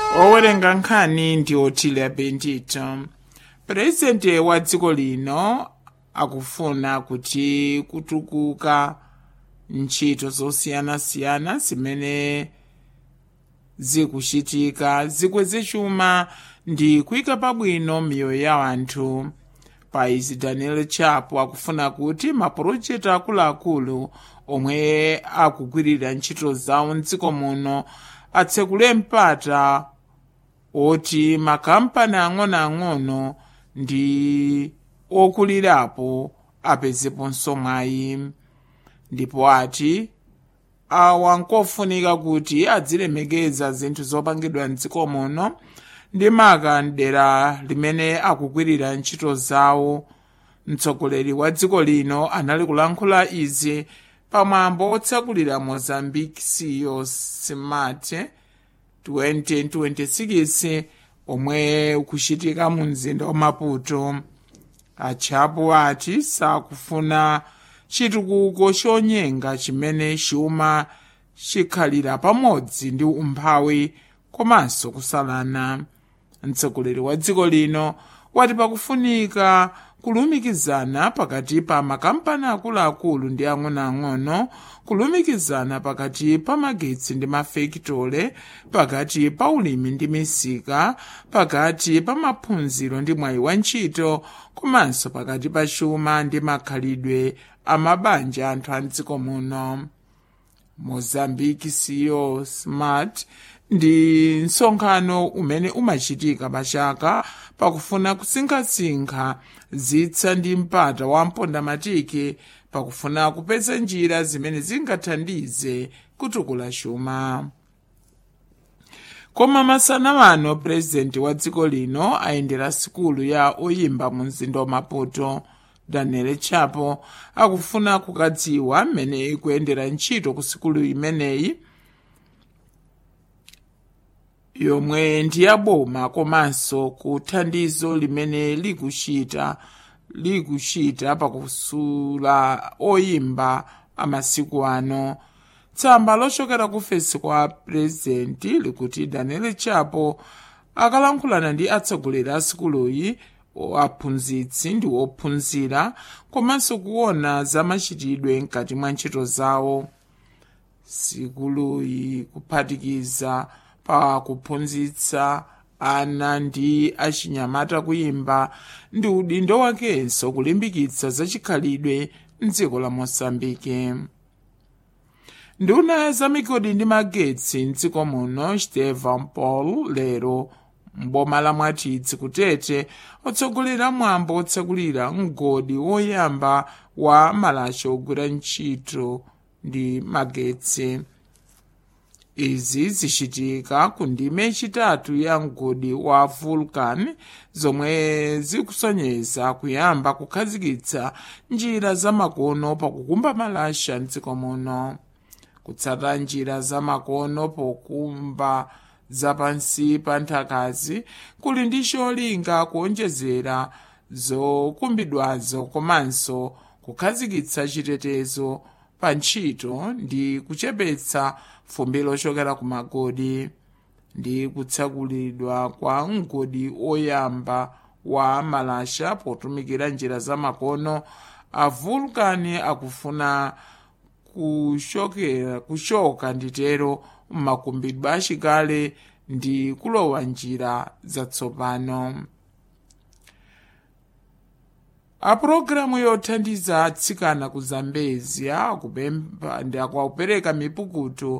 owerenga nkhani ndi otile bendito purezidenti wa dziko lino akufuna kuti kutukuka ntchito zosiyanasiyana zimene zikuchitika zikweze chuma ndi kuyika pabwino miyoyo ya anthu pa izi daniel chapo akufuna kuti mapulojekiti akuluakulu omwe akugwirira ntchito zawo mdziko muno atsekule mpata oti makampani ang'onoang'ono ndi okulirapo apezeponso mwayi ndipo ati awa nkofunika kuti adzilemekeza zinthu zopangidwa mdziko muno ndi maka mdera limene akugwirira ntchito zawo mtsogoleri wa dziko lino anali kulankhula izi pamwambo otsakulira mozambique ceo smart 2026 omwe ukuchitika mu mzinda wa maputo achapo ati sakufuna chitukuko chonyenga chimene chuma chikhalira pamodzi ndi umphawi komanso kusalana mtsogoleri wa dziko lino wati pakufunika kulumikizana pakati pa makampani akuluakulu ndi ang'onoang'ono kulumikizana pakati pa magetsi ndi mafekitole pakati pa ulimi ndi misika pakati pa maphunziro ndi mwayi wa ntchito komanso pakati pa chuma ndi makhalidwe a mabanja anthu a mdziko muno mozambique ceo smart ndi msonkhano umene umachitika pachaka pakufuna kusinkhasinkha zitsa ndi mpata wa mpondamatiki pakufuna kupeza njira zimene zingathandize kutukula chuma koma masana wano purezidenti wa dziko lino ayendera sikulu ya oyimba mu mzinda wa maputo daniel chapo akufuna kukadziwa mmene ikuyendera ntchito ku sikulu imeneyi yomwe ndi yaboma komanso ku thandizo limene likuchita likuchita pakusula oyimba amasiku ano tsamba lochokera ku fesi kwa purezidenti likuti daniel chapo akalankhulana ndi atsogoleri a sikuluyi aphunzitsi ndi ophunzira komanso kuona zamachitidwe mkati mwa ntchito zawo sikuluyi kuphatikiza pa kuphunzitsa ana ndi achinyamata kuyimba ndi udindo wakenso kulimbikitsa zachikhalidwe mdziko la mosambike nduna ya zamigodi ndi magetsi mdziko muno stephen paul lero mboma la mwatidzi kutete otsogolera mwambo otsekulira mgodi woyamba wa malacha ogwira ntchito ndi magetsi izi zichitika ku ndime yachitatu ya mgodi wa vulcan zomwe zikusonyeza kuyamba kukhazikitsa njira zamakono pakukumba malasha mdziko muno kutsata njira zamakono pokumba zapansi pa nthakazi kuli ndi cholinga kuonjezera zokumbidwazo komanso kukhazikitsa chitetezo pa ntchito ndi kuchepetsa fumbi lochokera ku magodi ndi kutsakulidwa kwa mgodi oyamba wa malasha potumikira njira zamakono a vulcan akufuna kuchokera kuchoka nditero mmakumbidwe achikale ndi kulowa njira zatsopano apulogalamu yothandiza atsikana ku zambezia akupempha ndi akupereka mipukutu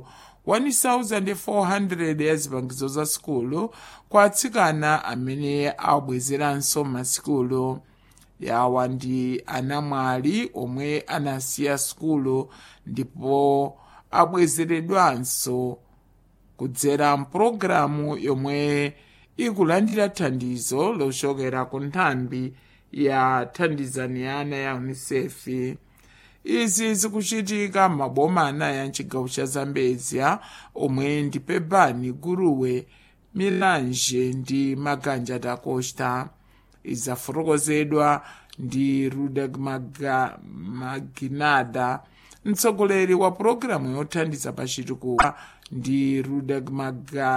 1400 ya zipangizo za sikulu kwa atsikana amene abwezeranso masikulu yawa ndi anamwali omwe anasiya sikulu ndipo abwezeredwanso kudzera mpulogalamu yomwe ikulandira thandizo lochokera ku nthambi ya thandizaniana ya unicef izi zikuchitika maboma anayi a mchigawo cha zambezia omwe ndi pebani guruwe milanje ndi maganja da costa izafotokozedwa ndi rudag Maga, maginada mtsogoleri wa pulogalamu yothandiza pachitukuko ndi rudag Maga,